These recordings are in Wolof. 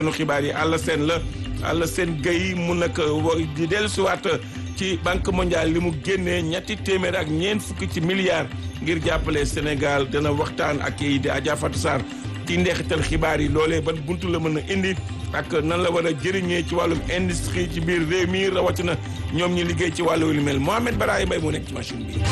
nu xibaar yi àll seen la àll seen gay mu nag di dellusiwaat ci banque mondiale li mu génnee ñetti téeméer ak ñeent fukki ci milliards ngir jàppale Sénégal dana waxtaan ak yi di Adja Fatou Sarr ci ndeexital xibaar yi loolee ban buntu la mën a indi ak nan la war a jëriñee ci wàllum industrie ci biir réew mi rawatina ñoom ñi liggéey ci wàllu lu mel Mohamed Baraye Mbaye moo nekk ci machine bi.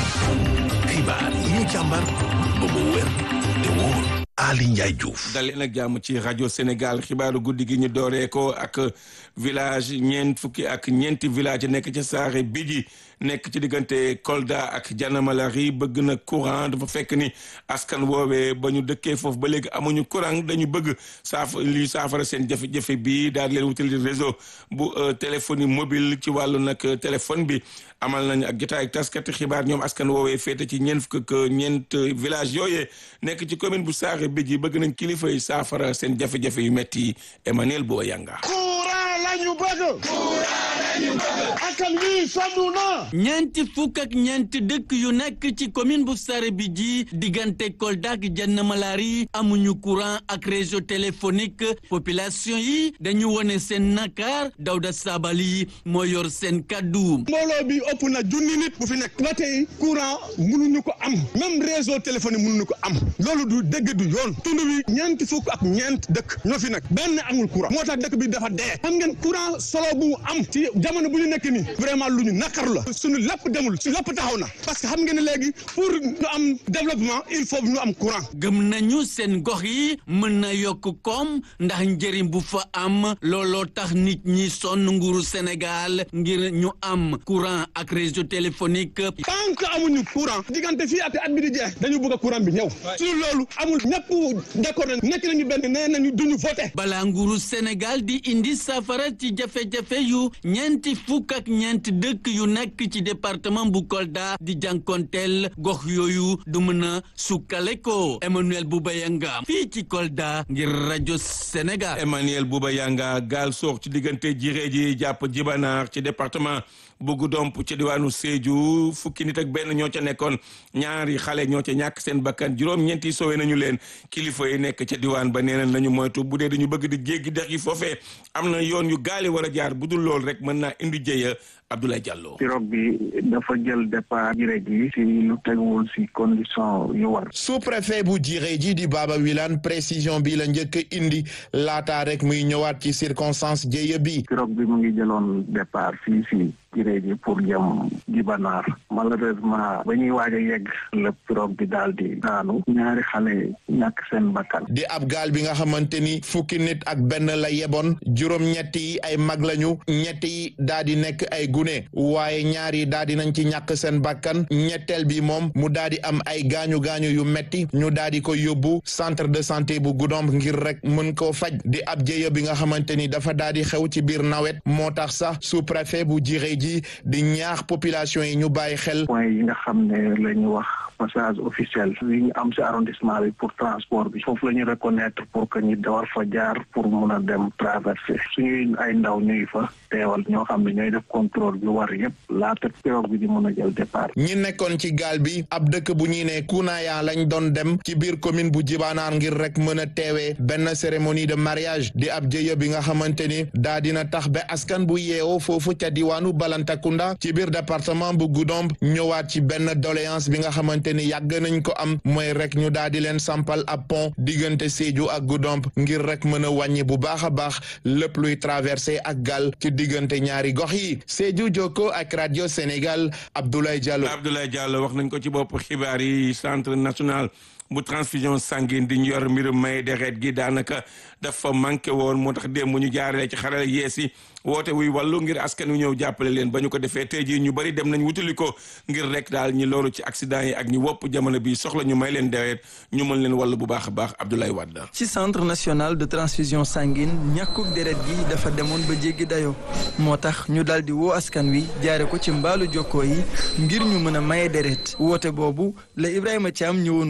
xibaar yi ñu càmbar ba mu wér te wóor. Ali Ndiaye Diouf. dalee nag jàmm ci rajo Sénégal xibaaru guddi gi ñu dooree ko ak village ñeent fukki ak ñeenti village nekk ci Saare Bidji nekk ci diggante Kolda ak Janamalari bëgg na courant dafa fekk ni askan woowee ba ñu dëkkee foofu ba léegi amuñu courant dañu bëgg saafa li saafara seen jafe-jafe bi daal leen wutali réseau bu téléphonie mobile ci wàllu nag téléphone bi amal nañu ak jotaay ak taskati xibaar ñoom askan woowee féete ci ñeent fukk ak ñeent village yooyee nekk ci commune bu Saare Bidji bëgg nañ kilifa yi saafara seen jafe-jafe yu metti Emmanuel Boa Yanga. courant lañu bëgg. courant lañu bëgg. askan wi sonn na. ñeenti fukk ak ñeenti dëkk yu nekk ci commune bu Saare Bidji diggante Kolda ak Janamalari amuñu courant ak réseau téléphonique population yi dañu wone seen nakar Dawda Sabali moo yor seen kaddu. mbooloo bi ëpp na junni nit bu fi nekk. ba tey courant mënuñu ko am même réseau téléphonique mënuñu ko am loolu du dëgg du yoon tund wi ñeenti fukk ak ñeent dëkk ñoo fi nekk benn amul courant moo tax dëkk bi dafa dee xam ngeen courant solo bu mu am ci jamono bu ñu nekk nii vraiment lu ñu nakaru la suñu lépp demul su lépp taxaw na parce que xam ngeen ne léegi pour ñu am développement il faut ñu am courant. gëm nañu seen gox yi mën na yokk koom ndax njëriñ bu fa am looloo tax nit ñi sonn nguuru Sénégal ngir ñu am courant ak réseau téléphonique. tant que amuñu courant diggante fii ak at bi di jeex dañu bëgg courant bi ñëw su loolu amul ñëpp d'accord nekk nañu benn nee nañu duñu voté. balaa nguuru Sénégal di indi safara ci jafe-jafe yu ñeenti fukk ak ñeenti dëkk yu nekk ci département bu Kolda di jànkonteel gox yooyu du mën a sukkale ko Emmanuel Bouba Yanga fii ci Kolda ngir rajo Sénégal. Emmanuel Bouba Yanga gaal soox ci diggante jiree ji jàpp jibanaar ci département bu Goudomp ci diwaanu Sédhiou fukki nit ak benn ñoo ca nekkoon ñaari xale ñoo ca ñàkk seen bakkan juróom-ñeenti sowe nañu leen kilifa yi nekk ca diwaan ba nee nañu moytu bu dee dañu bëgg di jéggi dex yi foofee am na yoon yu gaali war a jaar bu dul lool rek mën naa indi jëya Abdoulaye Diallo. pirogue bi dafa jël départ jiré ji si lu teguwul si condition yu war. sous-préfet bu jiré ji di Baba Wilane précision bi la njëkk indi laataa rek muy ñëwaat ci circonstance jéye bi. pirogue bi mu ngi jëloon départ fii si jiré ji pour jëm Jibanaar malheureusement ba ñuy waaj a yegg la pirogue bi daal di daanu ñaari xale ñàkk seen bakkan. di ab gaal bi nga xamante ni fukki nit ak benn la yeboon juróom-ñett yi ay mag lañu ñett yi daal di nekk ay gune waaye ñaar yi daal di nañ ci ñàkk seen bakkan ñetteel bi moom mu daal di am ay gaañu gaañu yu metti ñu daal di ko yóbbu centre de santé bu Goudomp ngir rek mën koo faj di ab jéya bi nga xamante ni dafa daal di xew ci biir nawet moo tax sax sous-préfet bu jiré ji di ñaax population yi ñu bàyyi xel. point yi nga xam ne la ñu wax passage officiel yi ñu am ci arrondissement bi pour transport bi foofu la ñu reconnaître pour que ñu war fa jaar pour mun a dem traverser suñuy ay ndaw ñuy fa teewal ñoo xam ne ñooy def contrôle bi war yëpp laata pirogue bi di mun a jël départ. ñi nekkoon ci gaal bi ab dëkk bu ñuy ne Kunaya lañ doon dem ci biir commune bu Jibanaar ngir rek mën a teewee benn cérémonie de mariage di ab jëye bi nga xamante ni daa dina tax ba askan bu yeewoo foofu ca diwaanu Balantakunda ci biir département bu Goudomp ñëwaat ci benn doléance bi nga xamante ni yàgg nañ ko am mooy rek ñu daal di leen sampal ab pont diggante Sédhiou ak Goudomp ngir rek mën a wàññi bu baax a baax lépp luy traversé ak gaal ci diggante ñaari gox yi Sédhiou Jokko ak radio Sénégal Abdoulaye Diallo. Abdoulaye Diallo wax nañ ko ci bopp xibaar yi centre national bu transfusion sanguine di ñu yor mbirum may deret gi daanaka dafa manqué woon moo tax démb ñu jaaree ci xarala yees yi woote wuy wàllu ngir askan wi ñëw jàppale leen ba ñu ko defee tey jii ñu bari dem nañ wutali ko ngir rek daal ñi loolu ci accident yi ak ñi wopp jamono bi soxla ñu may leen deret ñu mën leen wàllu bu baax a baax Abdoulaye Wade. ci centre national de transfusion sanguine ñàkkuk deret gi dafa demoon ba jéggi dayoo moo tax ñu daal di woo askan wi jaare ko ci mbaalu jokkoo yi ngir ñu mën a maye deret woote boobu la Ibrahima Thiam ñëwoon wuyu si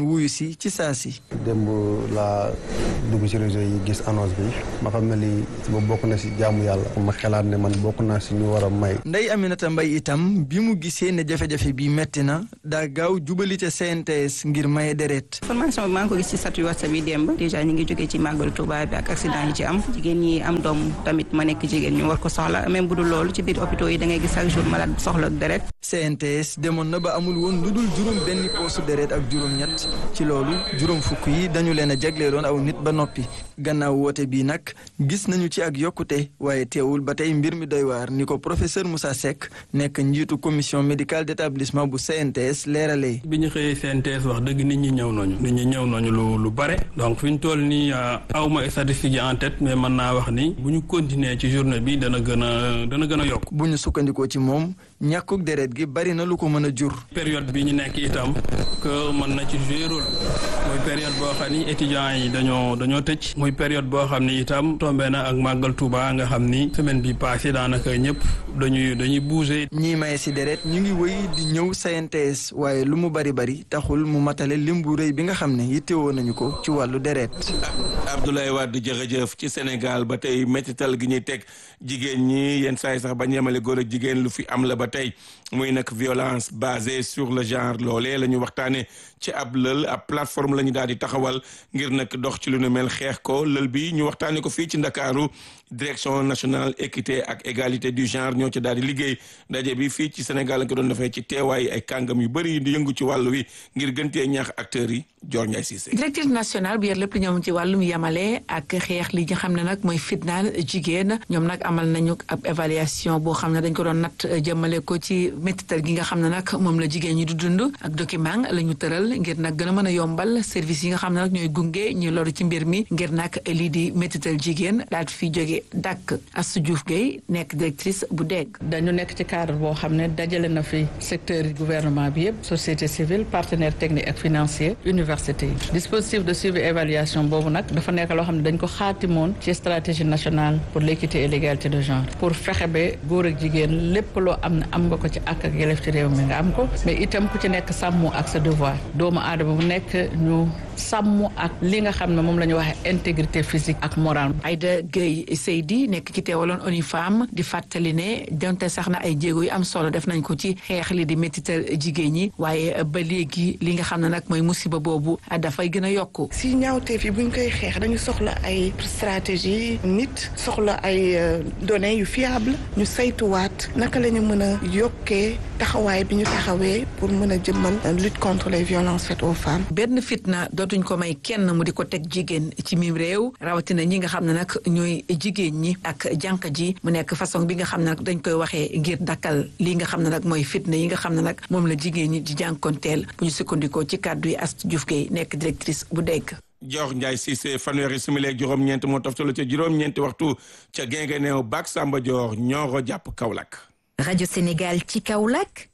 bi ci saa si. démb laa dugg ci réseau yi gis annonce bi ma xam ne lii ba bokk na si jaamu yàlla ma xalaat ne man bokk naa si ñu war a may. Ndeye Aminata Mbaye itam bi mu gisee ne jafe-jafe bi metti na daa gaaw jubali ca CNTS ngir maye deret. formation bi maa ngi ko gis ci statut WhatsApp yi démb déjà ñu ngi jógee ci màggalu Touba bi ak accident yi ci am jigéen ñi am doom tamit ma nekk jigéen ñu war ko soxla même bu dul loolu ci biir hôpitaux yi da ngay gis chaque jour malade bu soxla deret. CNTS demoon na ba amul woon lu dul juróom benn poosu deret ak juróom-ñett ci loolu juróom fukk yi dañu leen a jagleeloon aw nit ba noppi gannaaw woote bii nag gis nañu ci ak yokkute waaye teewul ba tey mbir mi doy waar ni ko professeur Moussa Seck nekk njiitu commission médicale d'établissement bu CNTS leeralee. bi ñu xëyee CNTS wax dëgg nit ñi ñëw nañu nit ñi ñëw nañu lu lu bare donc fi ñu toll nii awma statistiques yi en tête mais mën naa wax ni bu ñu continuer ci journée bi dana gën a dana gën a yokk. bu ñu sukkandikoo ci moom ñàkkug deret gi bari na lu ko mën a jur. période bi ñu nekk itam que mën na ci jouer rôle mooy période boo xam ni étudiants yi dañoo dañoo tëj muy période boo xam ni itam tombé na ak màggal Touba nga xam ni semaine bi passé daanaka ñëpp dañuy dañuy bouger. ñii maye si deret ñu ngi wéy di ñëw CNTS waaye lu mu bari bari taxul mu matale lim bu rëy bi nga xam ne yittewoo nañu ko ci wàllu deret. Abdoulaye Wade jërëjëf ci Sénégal ba tey métital gi ñuy teg jigéen ñi yenn saa yi sax bañ yemale góor ak jigéen lu fi am la ba tey muy nag violence basée sur le genre loolee la ñu waxtaanee ci ab lël ab plateforme la ñu daal di taxawal ngir nag dox ci lu nu mel xeex ko lël bi ñu waxtaanee ko fii ci Ndakaaru direction nationale équité ak égalité du genre ñoo ci daal di liggéey ndaje bi fii ci Sénégal la ko doon defee ci teewaay ay kàngam yu bëri di yëngu ci wàllu wi ngir gëntee ñaax acteurs yi Dior Ndiaye Cissé. directrice nationale bi yor lépp lu ñoom ci wàllum yamale ak xeex li nga xam ne nag mooy fitnaal jigéen ñoom nag amal nañu ab évaluation boo xam ne dañ ko doon natt jëmale ko ci métital gi nga xam ne nag moom la jigéen ñi du dund ak document la ñu tëral ngir nag gën a mën a yombal service yi nga xam ne nag ñooy gunge ñu loru ci mbir mi ngir nag lii di métital jigéen daal fi jóge dàkk Astou Diouf Gueye nekk directrice bu dégg dañu nekk ci cadre boo xam ne dajale na fi secteur yi gouvernement bi yëpp société civile partenaire technique ak financier université yi dispositif de suivi évaluation boobu nag dafa nekk loo xam ne dañ ko xaatimoon ci stratégie nationale pour l'équité et l'égalité de genre pour fexe ba góor ak jigéen lépp loo am ne am nga ko ci ak ak yelef ci réew mi nga am ko mais itam ku ci nekk sàmm ak sa devoir doomu aadama bu nekk ñu sàmm ak li nga xam ne moom la ñu waxee intégrité physique ak morale. Aïda Gueye Seydi nekk ki teewaloon ONU Femmes di fàttali ne donte sax na ay jéego yu am solo def nañ ko ci xeex li di métital jigéen ñi waaye ba léegi li nga xam ne nag mooy musiba boobu dafay gën a yokku. si ñaawteef yi bu ñu koy xeex dañu soxla ay stratégie nit soxla ay données yu fiable ñu saytuwaat naka la ñu mën a yokkee taxawaay bi ñu taxawee pour mën a jëmmal lutte contre les violences faites aux femmes. benn fitna dootuñ ko may kenn mu di ko teg jigéen ci mim réew rawatina ñi nga xam ne nag ñooy jigéen ñi ak jànq ji mu nekk façon bi nga xam ne nag dañ koy waxee ngir dakkal lii nga xam ne nag mooy fitna yi nga xam ne nag moom la jigéen ñi di jànkonteel bu ñu sukkandikoo ci kàddu yi Astou Diouf Gueye nekk directrice bu dégg. Dior Ndiaye Cissé fanweeri simili ak juróom-ñeent moo toftalu ca juróom-ñeenti waxtu ca Guinguinéo Bac Samba Dior Nioro jàpp Kaolack. Radio Sénégal ci Kaolack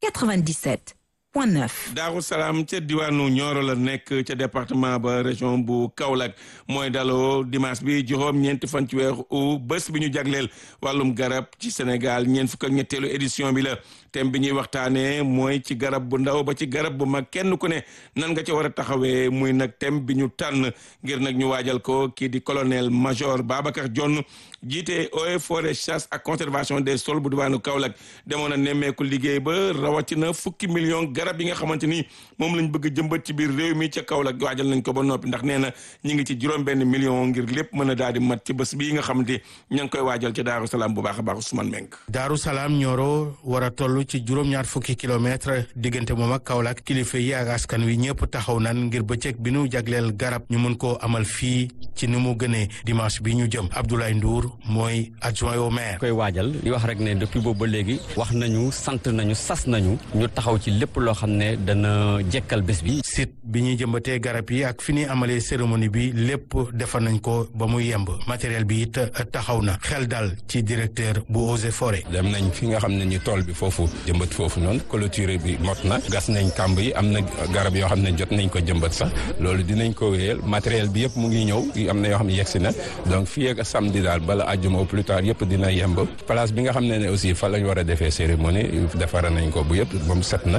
97. point neuf. Daaru Salaam ca diwaanu Nioro la nekk ca département ba région bu Kaolack mooy daloo dimanche bi juróom-ñeenti fan ci weeru u bés bi ñu jagleel wàllum garab ci Sénégal ñeent fukk ak ñetteelu édition bi la thème bi ñuy waxtaanee mooy ci garab bu ndaw ba ci garab bu mag kenn ku ne nan nga ca war a taxawee muy nag thème bi ñu tànn ngir nag ñu waajal ko kii di colonel major Babacar Dione jiite eaux et forêts chasse ak conservation des sols bu diwaanu Kaolack demoon na nemmeeku liggéey ba rawatina fukki million garab yi nga xamante ni moom lañ bëgg jëmbat ci biir réew mi ca Kaolack waajal nañ ko ba noppi ndax nee na ñi ngi ci juróom benn million ngir lépp mën a daal di mat ci bés bii nga xamante ña ngi koy waajal ca Daaru Salaam bu baax a baax Ousmane Meng Daaru Salaam Nioro war a toll ci juróom-ñaar fukki kilomètre diggante moom ak Kaolack kilifa yi ak askan wi ñëpp taxaw nan ngir bëccëg bi nu jagleel garab ñu mën koo amal fii ci ni mu gënee dimanche bi ñu jëm Abdoulaye Ndour mooy adjoint au maire. koy waajal di wax rek ne depuis boobu ba léegi wax nañu sant nañu sas nañu ñu taxaw ci lépp loo xam ne dana jekkal bés bi. site bi ñuy jëmbatee garab yi ak fi ñuy amalee cérémonie bi lépp defar nañ ko ba mu yemb matériel bi it taxaw na xel dal ci directeur bu eaux et forêt. dem nañ fi nga xam ne ni tool bi foofu jëmbat foofu noonu clôture bi mot na gas nañ kàmb yi am na garab yoo xam ne jot nañ ko jëmbat sax loolu dinañ ko wéyal matériel bi yëpp mu ngi ñëw am na yoo xam ne yegsi na donc fii ak samedi daal bala àjjuma au plus tard yëpp dina yemb place bi nga xam ne ne aussi fa lañ war a defee cérémonie defara nañ ko bu yëpp moom set na nañ ne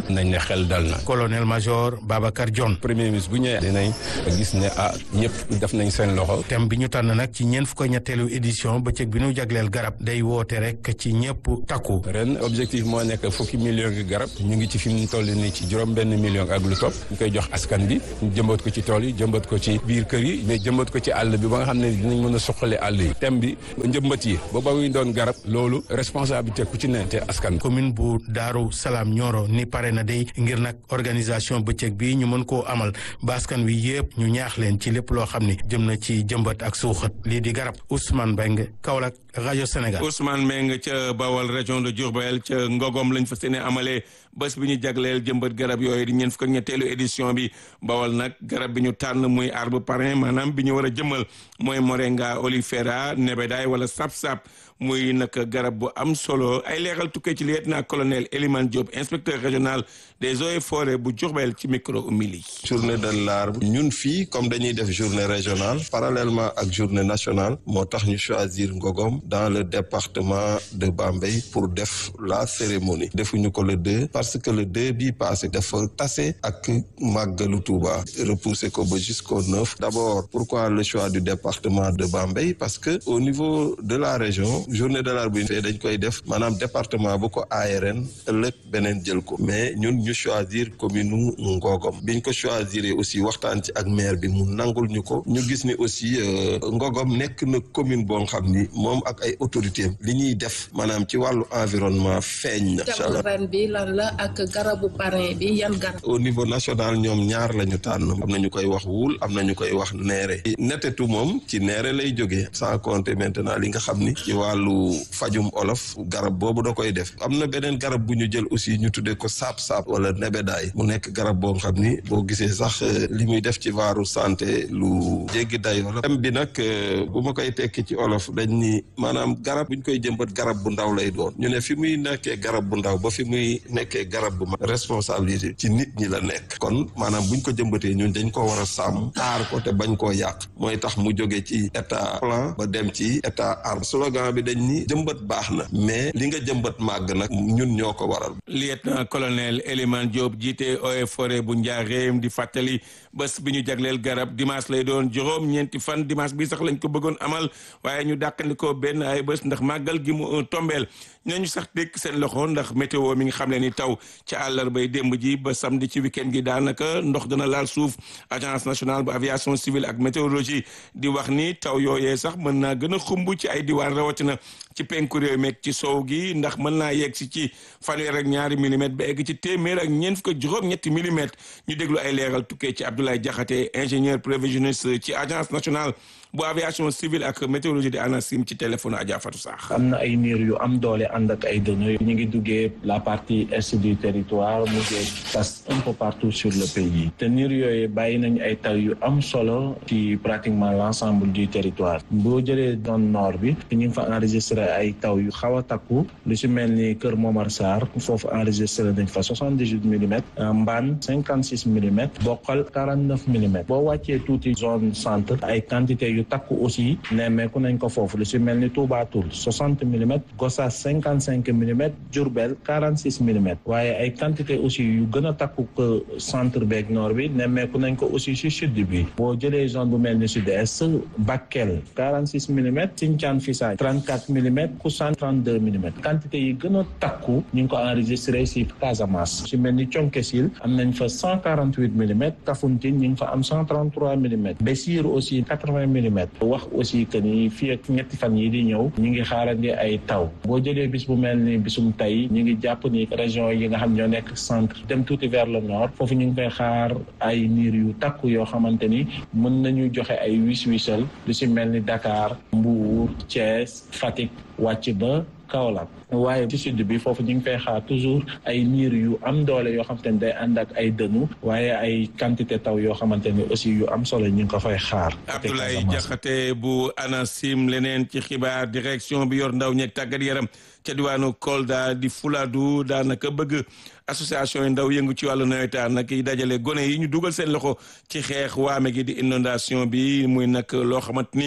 xel dal na. colonel major Babacar Dione. premier ministre bu ñëwee dinañ gis ne ah ñëpp def nañ seen loxo. thème bi ñu tànn nag ci ñeent fukk ñetteelu édition bëccëg bi ñu jagleel garab day woote rek ci ñëpp takku. ren objectif moo nekk fukki million gi garab ñu ngi ci fi mu toll nii ci juróom benn million ak lu topp ñu koy jox askan bi ñu jëmbat ko ci tool yi jëmbat ko ci biir kër yi mais jëmbat ko ci àll bi ba nga xam ne dinañ mën a suqale àll yi thème bi njëmbat yi ba ba muy doon garab loolu responsabilité ku ci ne te askan commune bu Daaru Salaam Nioro ni pare na day ngir nag organisation bëccëg bi ñu mën koo amal ba askan wi yëpp ñu ñaax leen ci lépp loo xam ni jëm na ci jëmbat ak suuxat lii di garab Ousmane Mbengue Kaolack rajo Sénégal. Ousmane Mbengue ca Bawol région de Diourbel ca Ngogom lañ fa seen amalee bés bi ñu jagleel jëmbat garab yooyu di ñeent fukk ak ñetteelu édition bi Bawol nag garab bi ñu tànn muy arbre parrain maanaam bi ñu war a jëmmal mooy Moringa oleifera nebedaay wala sap-sap muy nag garab bu am solo ay leeral tukkee ci lieutenant colonel Elimane Diop inspecteur régional des eaux et forêts bu Diourbel ci micro umili journée de l'arbre ñun fii comme dañuy def journée régionale parallèlement ak journée nationale moo tax ñu choisir Ngogom dans le département de Bambey pour def la cérémonie defuñu ko le deux parce que le deux bii passé dafa tase ak màggalu Touba repousser ko ba jusqu'au neuf d'abord pourquoi le choix du département de Bambey parce que au niveau de la région journée de l'arbre bi fee dañ koy def maanaam département bu ko ARN ëllëg beneen jël ko mais ñun ñu choisir commune Ngogom biñ ko choisir aussi waxtaan ci ak maire bi mu nangul ñu ko ñu gis ni aussi Ngogom nekk na commune boo xam ni moom ak ay autorités li ñuy def maanaam ci wàllu environnement feeñ na. thème ren bi lan la ak garabu parrain bi yan garab. au niveau national ñoom ñaar la ñu tànn am na ñu koy wax wul am na ñu koy wax neere netetu moom ci neere lay jógee sans compter maintenant li nga xam ni ci wàllu fajum olof garab boobu da koy def am na beneen garab bu ñu jël aussi ñu tuddee ko saap-saap wala nebedaay mu nekk garab boo xam ni boo gisee sax li muy def ci waaru santé lu jéggi dayoo la thème bi nag bu ma koy tekki ci olof dañ ni maanaam garab buñ koy jëmbat garab bu ndaw lay doon ñu ne fi muy nekkee garab bu ndaw ba fi muy nekkee garab bu mag responsabilité ci nit ñi la nekk kon maanaam buñ ko jëmbatee ñun dañ ko war a sàmm aar ko te bañ koo yàq mooy tax mu jóge ci état plan ba dem ci état arbre slogan bi dañ ni jëmbat baax na mais li nga jëmbat màgg nag ñun ñoo ko waral lieutenant colonel Elimane Diop jiite eaux et forêt bu Njaareem di fàttali bés bi ñu jagleel garab dimanche lay doon juróom ñeenti fan dimanche bi sax lañ ko bëggoon amal waaye ñu dàqandikoo benn ay bés ndax màggal gi mu tombeel ñooñu sax dékk seen loxo ndax météo mi nga xam ne ni taw ci àllarbay démb ji ba samedi ci week-end gi daanaka ndox dana laal suuf agence nationale bu aviation civile ak météorologie di wax ni taw yooyee sax mën naa gën a xumb ci ay diwaan rawatina ci penku réew meeg ci sow gi ndax mën naa yegg si ci fanweer ak ñaari millimètres ba egg ci téeméer ak ñeent fukk ak juróom-ñetti millimètres ñu déglu ay leeral tukkee ci Abdoulaye Diakhaté ingénieur prévisionniste ci agence nationale bu aviation civile ak météorologie di ANACIM ci téléphone Adja Fatou Sakh. am na ay niir yu am doole ànd ak ay dënnu ñu ngi duggee la partie est du territoire mu ngi tas un peu partout sur le pays te niir yooyu bàyyi nañu ay taw yu am solo ci pratiquement l'ensemble du territoire boo jëlee zone nord bi ñu ngi fa enregistré ay taw yu xaw a takku lu si mel ni Kër Momar Sarr foofu enregistré nañ fa soixante dix huit millimètres Mbane cinquante six millimètres Bokkal quarante neuf millimètres boo wàccee tuuti zone centre ay quantité yu takku aussi nemmeeku nañ ko foofu lu si mel ni Touba Toul soixante millimètres Gossas cinquante cinq millimètres Diourbel quarante six millimètres waaye ay quantité aussi yu gën a takku que centre beeg nord bi nemmeeku nañ ko aussi si sud bi boo jëlee zone bu mel ni sud-est Bakel quarante six millimètres Sinthiane Fissat trente quatre millimètres Koussan trente deux millimètres quantité yi gën a takku ñu ngi ko enregistré si Casamance si mel ni Thionkesil am nañ fa cent quarante huit millimètres Kafountine ñu ngi fa am cent trente trois millimètres Bessir aussi quatre vingt millimètres wax aussi que ni fii ak ñetti fan yi di ñëw ñu ngi xaarandi ay taw boo jëlee bis bu mel ni bisum tey ñu ngi jàpp ni région yi nga xam ñoo nekk centre dem tuuti vers le nord foofu ñu ngi koy xaar ay niir yu takku yoo xamante ni mën nañu joxe ay wis wisal lu si mel ni Dakar Mbour Thiès Fatick wàcc ba Kaolack waaye ci sud bi foofu ñu ngi fay xaar toujours ay niir yu am doole yoo xamante ni day ànd ak ay dënu waaye ay quantité taw yoo xamante ni aussi yu am solo ñu ngi ko fay xaar. Abdoulaye Diakhaté bu ANACIM leneen ci xibaar direction bi yor ndaw ñeeg tàggat yaram ca diwaanu Kolda di Fuladu daanaka bëgg association yi ndaw yëngu ci wàllu nawetaan nag yi dajale gone yi ñu dugal seen loxo ci xeex waame gi di inondation bi muy nag loo xamante ni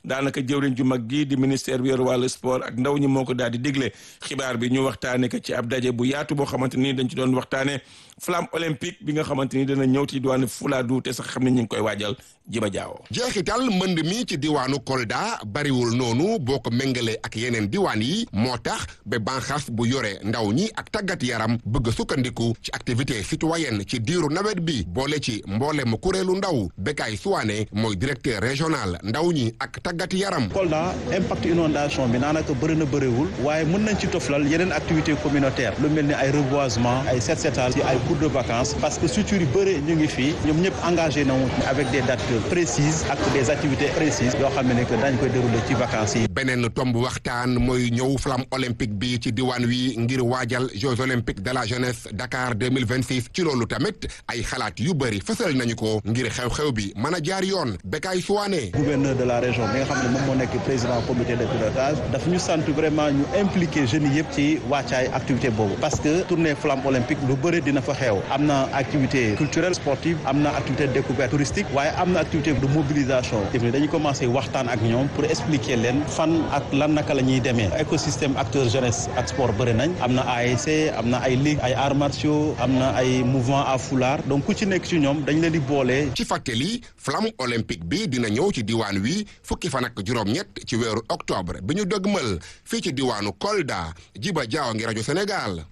daanaka jëwriñ ju mag gi di ministère bi yor wàllu sport ak ndaw ñi moo ko daal di digle xibaar bi ñu waxtaane ko ci ab daje bu yaatu boo xamante ni dañ ci doon waxtaane flamme olympique bi nga xamante ni dana ñëw ci diwaanu Fuladu te sax xam ne ñu ngi koy waajal jiba jaawo jeexital mbënd mi ci diwaanu Kolda bariwul noonu boo ko méngalee ak yeneen diwaan yi moo tax ba banxaas bu yore ndaw ñi ak tàggat yaram bëgg sukkandiku ci activité citoyenne ci diiru nawet bi boole ci mboole mu kuréelu ndaw Bekay Suwaane mooy directeur régional ndaw ñi ak tàggat yaram. Kolda impact inondation bi naanaka bëri na bëriwul waaye mën nañ ci toflal yeneen activité communautaire lu mel ni ay reboisement ay set setal ci ay cours de vacances parce que structures yu bëri ñu ngi fii ñoom ñëpp engagé na avec des dates précises ak des activités précises yoo xam ne que dañ koy dérouler ci vacances yi. beneen tomb waxtaan mooy ñëw flamme olympique bi ci diwaan wi ngir waajal Jeux olympiques de la jeunesse Dakar 2026 ci loolu tamit ay xalaat yu bëri fësal nañu ko ngir xew-xew bi mën a jaar yoon Bekay Suwaane. gouverneur de la région bi nga xam ne moom moo nekk président comité de pilotage daf ñu sant vraiment ñu impliqué jeunes yi yëpp ci wàccaay activité boobu parce que tournée flamme olympique lu bëri dina fa xew am na activité culturelle sportive am na activité de découverte touristique waaye am na activité de mobilisation dañuy commencé waxtaan ak ñoom pour expliquer leen fan ak lan naka la ñuy demee écosystème acteur jeunesse ak sport bëri nañ am na ASC am na ay ligue ay arts martiaux am na ay mouvement à foulard donc ku ci nekk ci ñoom dañ leen di boole. ci fàttali flamme olympique bi dina ñëw ci diwaan wi fukki fan ak juróom-ñett ci weeru octobre bi ñu dëgmal fii ci diwaanu Kolda Jiba Jaaw ngi rajo Sénégal.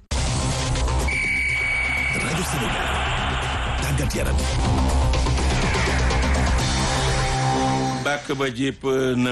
rajo Sénégal tàggat yaram. bàkk ba jépp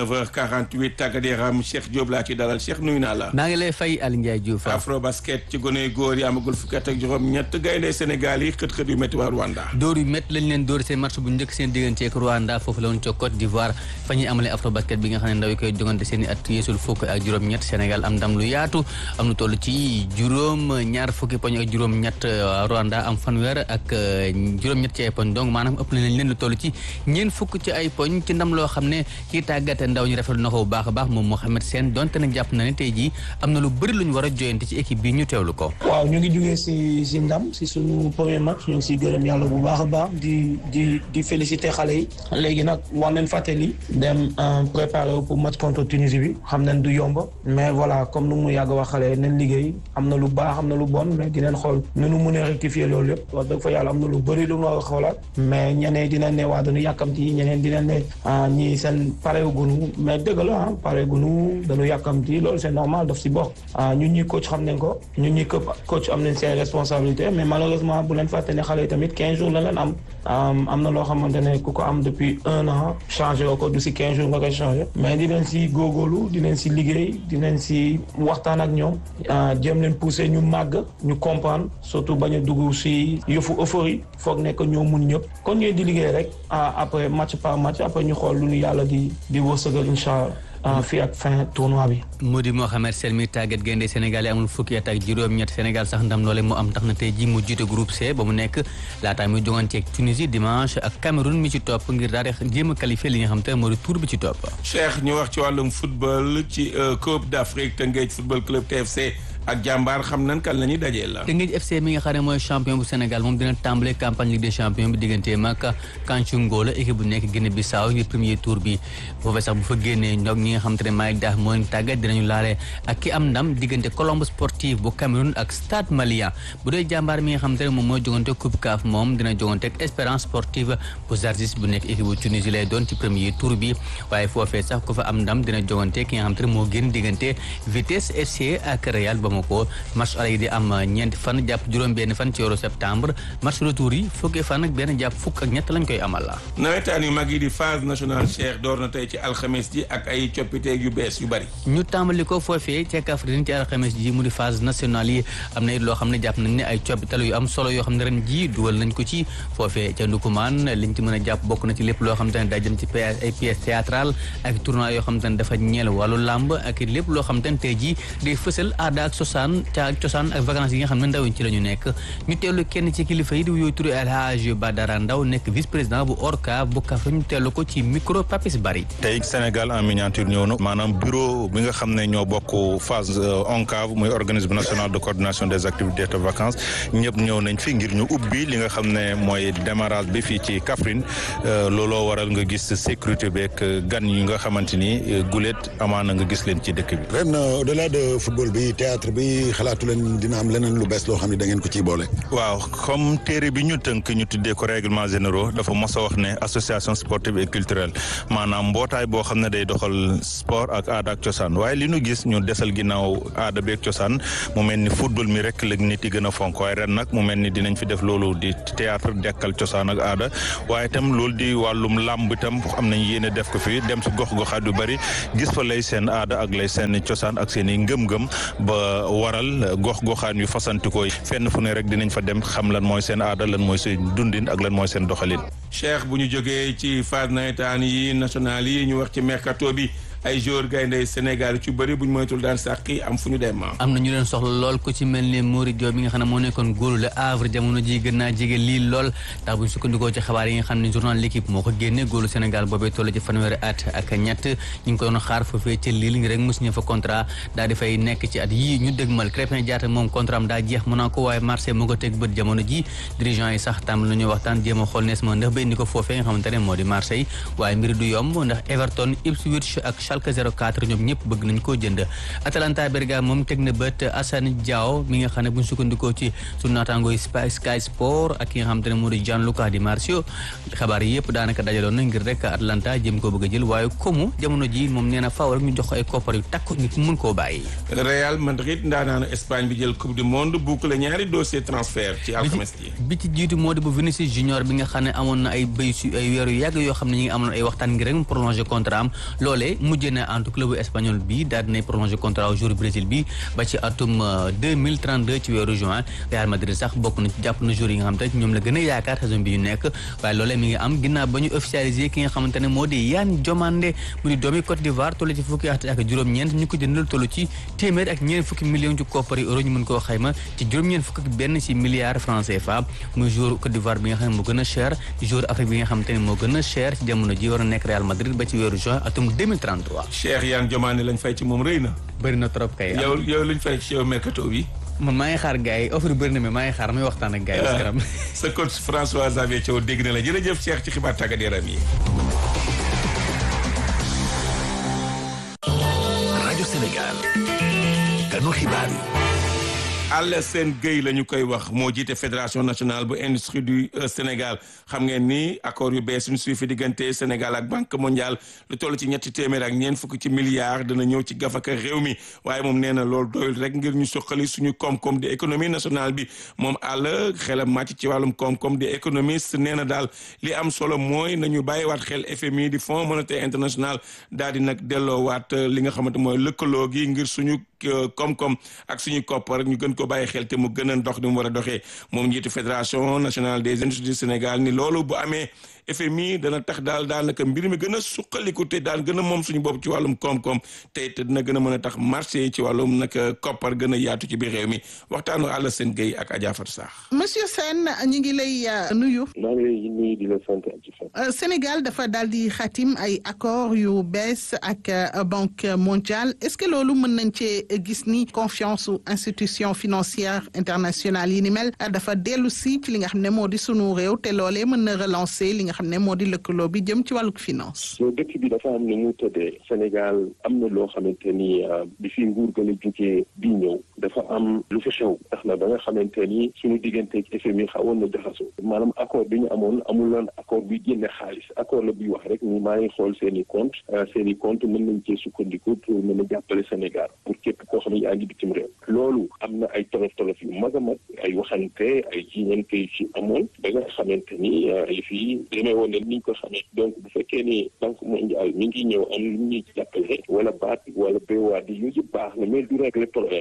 9h48 tàggat yaram Cheikh Diop laa ci dalal Cheikh nuyu naa la. maa ngi lay fay Aliou Ndiaye Diouf. afro basket ci gone góor yi amagul fukki at ak juróom-ñett gaynde Sénégal yi xët-xët yu métti waa Rwanda. dóor yu métti lañ leen dóor seen match bu njëkk seen diggante ak Rwanda foofu la woon ca Côte d'Ivoire fa ñuy amalee afro basket bi nga xam ne ndaw yi koy jogante seen i at yeesul fukk ak juróom-ñett Sénégal am ndam lu yaatu am lu toll ci juróom ñaar fukki poñ ak juróom-ñett Rwanda am fanweer ak juróom-ñett ci ay poñ donc maanaam ëpp nañ leen lu toll ci ñeent fukk ci ay poñ ci ndam loo xam ne kii tàggate ndaw ñi rafetlu na ko bu baax a baax moom Mohamed Sène donte nag jàpp na ne tey jii am na lu bëri lu ñu war a joyante ci équipe bi ñu teewlu ko. waaw ñu ngi jugee si si ndam si suñu premier match ñu ngi siy gërëm yàlla bu baax a baax di di di féliciter xale yi léegi nag war nañ fàttali dem préparer wu pour match contre Tunisie bi xam nañ du yomb mais voilà comme nu mu yàgg wax xale nañ liggéey am na lu baax am na lu bon mais dinañ xool nu nu mënee rectifier loolu yëpp wax dëgg fa yàlla am na lu bëri lu ñu war a xoolaat mais ñeneen dinañ ne waa dañu yàkkamti ñeneen dinañ ne ñii seen pare gunu mais dëgg la ah pare gunu dañu yàkkamti loolu c'est normal daf si bokk ñun ñi coach xam nañ ko ñun ñi këpp coach am nañ seen responsabilité mais malheureusement bu leen fàtte ne xale yi tamit 15 jours la leen am am na loo xamante ne ku ko am depuis un an changé woo ko du si 15 jours nga koy changé mais di leen si góorgóorlu di leen si liggéey di leen si waxtaan ak ñoom jéem leen pousser ñu màgg ñu comprendre surtout bañ a dugg si yëfu euphorie foog nekk ñoo mun ñëpp kon ñooy di liggéey rek après match par match après ñu xool lu ñu yàlla di di wërsëgal incha allah fii ak fin tournoi bi. mu di Mohamed Sène mi tàggat gaynde Sénégal yi amul fukki at ak juróom-ñett Sénégal sax ndam loole mu am tax na tey jii mu jiite groupe C ba mu nekk laataa muy joŋanteeg Tunisie dimanche ak Cameroun mi ci topp ngir daal di jéem a qualifié li nga xam te moo di tour bi ci topp. Cheikh ñu wax ci wàllum football ci Coupe d'Afrique Teungueth football club TFC. ak jàmbaar xam nan kan la ñuy dajee la. Teungueth FC mi nga xam ne mooy champion bu Sénégal moom dina tàmbale campagne Ligue des champions bi digganteem ak Kanthiou la équipe bu nekk Guinée Bissau ngir premier tour bi foofee sax bu fa génnee ñoom ñi nga xam te ne Malick Daaf moo leen tàggat dinañu laale ak ki am ndam diggante Colombe Sportif bu Cameroun ak Stade Malien bu dee jàmbaar mi nga xam te ne moom mooy jogante Coupe CAF moom dina jogante ak Espérance Sportive bu Zarzis bu nekk équipe bu Tunisie lay doon ci premier tour bi waaye foofee sax ku fa am ndam dina jogante ki nga xam te ne moo génn diggante Vitesse FC ak Real Bamako match aller yi di am ñeenti fan jàpp juróom benn fan ci weeru septembre match retour yi fukki fan ak benn jàpp fukk ak ñett lañ koy amal la nawetaan yu mag yi di phase nationale Cheikh door na tey ci alxames ji ak ay coppiteeg yu bees yu bari ñu tàmbali ko foofee ca Kaffrine ci alxames ji mu di phase nationale yi am na it loo xam ne jàpp nañ ne ay coppital yu am solo yoo xam ne ren ji dugal nañ ko ci foofee ca Ndukumaan liñ ci mën a jàpp bokk na ci lépp loo xam te ne daa jëm ci ay pièces théâtrales ak tournoi yoo xam te ne dafa ñeel wàllu làmb ak lépp loo xam te ne tey ji day fësal aada ak cosaan ca cosaan ak vacances yi nga xam ne ndaw ci la ñu nekk ñu teelu kenn ci kilifa yi di wuyoo turu El Hadj Badara Ndaw nekk vice président bu ORCA bu Kaffrine ñu teelu ko ci micro Papis Bari tey Sénégal en miniature ñëw na maanaam bureau bi nga xam ne ñoo bokk phase ONCAV muy organisme national de coordination des activités de vacances ñëpp ñëw nañ fi ngir ñu ubbi li nga xam ne mooy démarrage bi fii ci Kaffrine looloo waral nga gis sécurité beeg gan yi nga xamante ni gulet amaana nga gis leen ci dëkk bi. ren au delà de football bi théâtre bi xalaatu leen dina am leneen lu bees loo xam ne da ngeen ko ciy boole. waaw comme téere bi ñu tënk ñu tuddee ko règlement généraux dafa mos a wax ne association sportive et culturelle maanaam mbootaay boo xam ne day doxal sport ak aada ak cosaan waaye li ñu gis ñu desal ginnaaw aada beeg cosaan mu mel ni football mi rek la nit yi gën a fonk waaye ren nag mu mel ni dinañ fi def loolu di théâtre dekkal cosaan ak aada waaye itam loolu di wàllum làmb itam am nañ yéene def ko fi dem si gox goxaat yu bari gis fa lay seen aada ak lay seen cosaan ak seen i ngëm-ngëm ba waral gox goxaan yu fasantikoo fenn fu ne rek dinañ fa dem xam lan mooy seen aada lan mooy seen dundin ak lan mooy seen doxalin. Cheikh bu ñu jógee ci phase nawetaan yi national yi ñu wax ci mercato bi. ay joueurs gaynde Sénégal ci bëri bu ñu moytul daan sàqi am fu ñu dem am na ñu leen soxla lool ku ci mel ni Mory Diop bi nga xam ne moo nekkoon góolu Le Havre jamono ji gën naa jege lii lool ndax bu ñu sukkandikoo ci xabaar yi nga xam ne journal l'équipe moo ko génne góolu Sénégal boobee toll ci fanweeri at ak ñett ñu ngi ko doon xaar foofee ci Lille ngi rek mu signé fa contrat daal di fay nekk ci at yii ñu dëgmal Crépin Diatta moom contrat am daa jeex Monaco waaye Marseille moo ko teg bët jamono ji dirigeant yi sax tàmbali nañu waxtaan jéem a xool nees ma ndax ba indi ko foofee nga xamante ne moo di Marseille waaye mbiri du yomb ndax Everton Ipswich ak Schalke 04 ñoom ñëpp bëgg nañ koo jënd Atalanta Bergame moom teg na bët Assane Diao mi nga xam ne bu ñu sukkandikoo ci sunu naataangoo Sky Sport ak ki nga xamante ne moo di Gianluca Di Marzio xabaar yi yëpp daanaka dajaloon na ngir rek Atalanta jëm koo bëgg a jël waaye comme jamono ji moom nee na faaw rek ñu jox ko ay koppar yu takku nit mun koo bàyyi. Real Madrid ndaanaanu Espagne bi jël coupe du monde boucle ñaari dossier transfert ci alxames yi. bi ci jiitu moo di bu Vinicius Junior bi nga xam ne amoon na ay béy su ay weeru yàgg yoo xam ne ñi ngi amoon ay waxtaan ngir rek mu prolongé contrat am loolee mujj na entre club espagnol bi daal dinay prolongé contrat au jour Brésil bi ba ci atum 2032 ci weeru juin Real Madrid sax bokk na ci jàpp na jour yi nga xam te ñoom la gën a yaakaar saison bi ñu nekk waaye loolee mi ngi am ginnaaw ba ñu officialisé ki nga xamante ne moo di Yane Diomandé mu di doomi Côte d'Ivoire toll ci fukki at ak juróom-ñeent ñu ko jëndal toll ci téeméer ak ñeent fukki millions ci koppari euro ñu mën koo xayma ci juróom-ñeent fukk ak benn ci milliards francs CFA muy jour Côte d'Ivoire bi nga xam ne moo gën a cher jour Afrique bi nga xamante ne moo gën a cher ci jamono ji war a nekk Real Madrid ba ci weeru juin atum 2033 Cheikh Yane Diomandé lañ fay ci moom rëy na. bëri na trop kay. yow yow luñ fay ci yow mercato bi. man maa ngi xaar gars yi offre bëri na mais maa ngi xaar may waxtaan ak gars yi. sa coach François Xavier Thiaw dégg na la jërëjëf Cheikh ci xibaar tàggat yaram yi. rajo Sénégal. kanu xibaar yi. Alassane Gueye la ñu koy wax moo jiite fédération nationale bu industrie du Sénégal xam ngeen ni accord yu bees suñu suifi diggante Sénégal ak banque mondiale lu toll ci ñetti téeméer ak ñeent fukk ci milliards dana ñëw ci gafaka réew mi waaye moom nee na loolu doyul rek ngir ñu suqali suñu koom-koom di économie nationale bi moom àll xelam màcc ci wàllum koom-koom di économiste nee na daal li am solo mooy nañu bàyyiwaat xel FMI di Fonds monétaire international daal di nag delloowaat li nga xamante mooy lëkkaloo gi ngir suñu koom-koom ak suñu koppar ñu gën ko bàyyi xel te mu gën a dox ni mu war a doxee moom njiitu fédération nationale des industries du Sénégal ni loolu bu amee FMI dana tax daal daanaka mbir mi gën a suqaliku te daan gën a moom suñu bopp ci wàllum koom-koom te it dina gën a mën a tax marché ci wàllum nag koppar gën a yaatu ci biir réew mi waxtaanu Alassane Gueye ak Adja Fatou Sarr. monsieur Sène ñu ngi lay nuyu. maa ngi lay nuyu di la sant ak ci fan. Sénégal dafa daal di xatim ay accord yu bees ak banque mondiale est-ce que loolu mën nañ cee gis ni confiance su institution financière internationale yi ni mel dafa dellu si ci li nga xam ne moo di sunu réew te loolee mën na relancer li nga xam ne moo di lëkkaloo bi jëm ci wàllug finance. so dëkk bi dafa am ni mu tëddee Sénégal am na loo xamante ni bi fi nguur gën a jógee bi ñëw dafa am lu fa xew tax na ba nga xamante ni suñu digganteeg FMI xawoon na jaxasoo maanaam accord bi ñu amoon amuloon accord bi génne xaalis accord la buy wax rek ni maa ngi xool seen i compte seen i compte mën nañ cee sukkandiku pour mën a jàppale Sénégal pour képp koo xam ne yaa ngi bitim réew loolu am na ay tolof tolof yu mag a mag ay waxante ay jiñante yu ci amoon ba nga xamante ni ay fii demee woon ne niñ ko xamee donc bu fekkee ni banque mondiale mi ngi ñëw am lu ñuy jàppale wala baat wala béwaat yi yooyu yëpp baax na mais du régler problème bi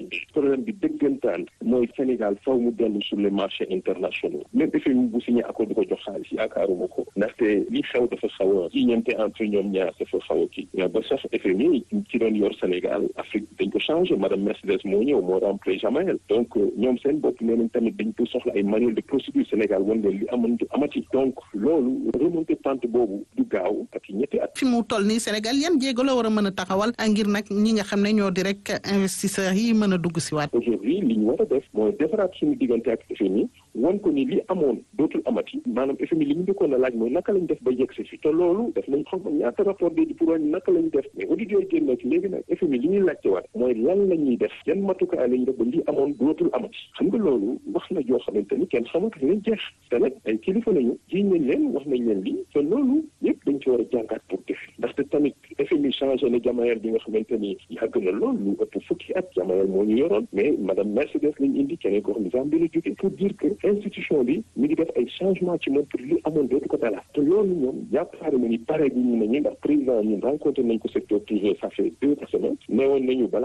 problème bi dëggantaan mooy Sénégal faw mu dellu sur les marchés internationaux même FMI bu signé accord du ko jox xaalis yaakaaruma ko ndaxte li xew dafa xaw a jiñante entre ñoom ñaar dafa xaw a kii ba sax FMI ci doon yor Sénégal Afrique dañ ko changé madame Mercedes moo ñëw moo remplacé Jamael donc ñoom seen bopp nee nañ tamit dañ ko soxla ay manuel de procédure Sénégal wan leen li amoon du amati donc loolu remonté pente boobu du gaaw ak ñetti at. fi mu toll nii Sénégal yan jéego la war a mën a taxawal ngir nag ñi nga xam ne ñoo di rek investisseurs yi mën a dugg si waat. aujourd'hui li ñu war a def mooy defaraat suñu diggante ak FMI wan ko ni li amoon dootul amati maanaam FMI li ñu njëkkoon a laaj mooy naka lañ def ba yegg si fi te loolu def nañ xam ñaata rapport de pour wàññi naka lañ def mais auditeurs yi génn ci léegi nag FMI li ñuy laajte waat mooy lan la ñuy def yan matukaay la ñuy def ba li amoon dootul amati xam nga loolu wax na joo xamante ni kenn xamatu lañ jeex te nag ay kilifa lañu jiñ nañ leen wax nañ leen lii te loolu yëpp dañ ci war a jàngaat pour def ndaxte tamit FMI changé na Jamael bi nga xamante ni yàgg na lool lu ëpp fukki at Jamael moo ñu yoroon mais madame Mercedes lañ indi keneen ko xam ne Zambie la jóge pour dire que institution bi mi ngi def ay changement ci moom pour li amoon dootu ko dalaat te loolu ñoom yaakaar na ni pare bi ñu ne ñu ndax président ñun rencontré nañ ko secteur privé ça fait deux semaines neewoon nañu balaa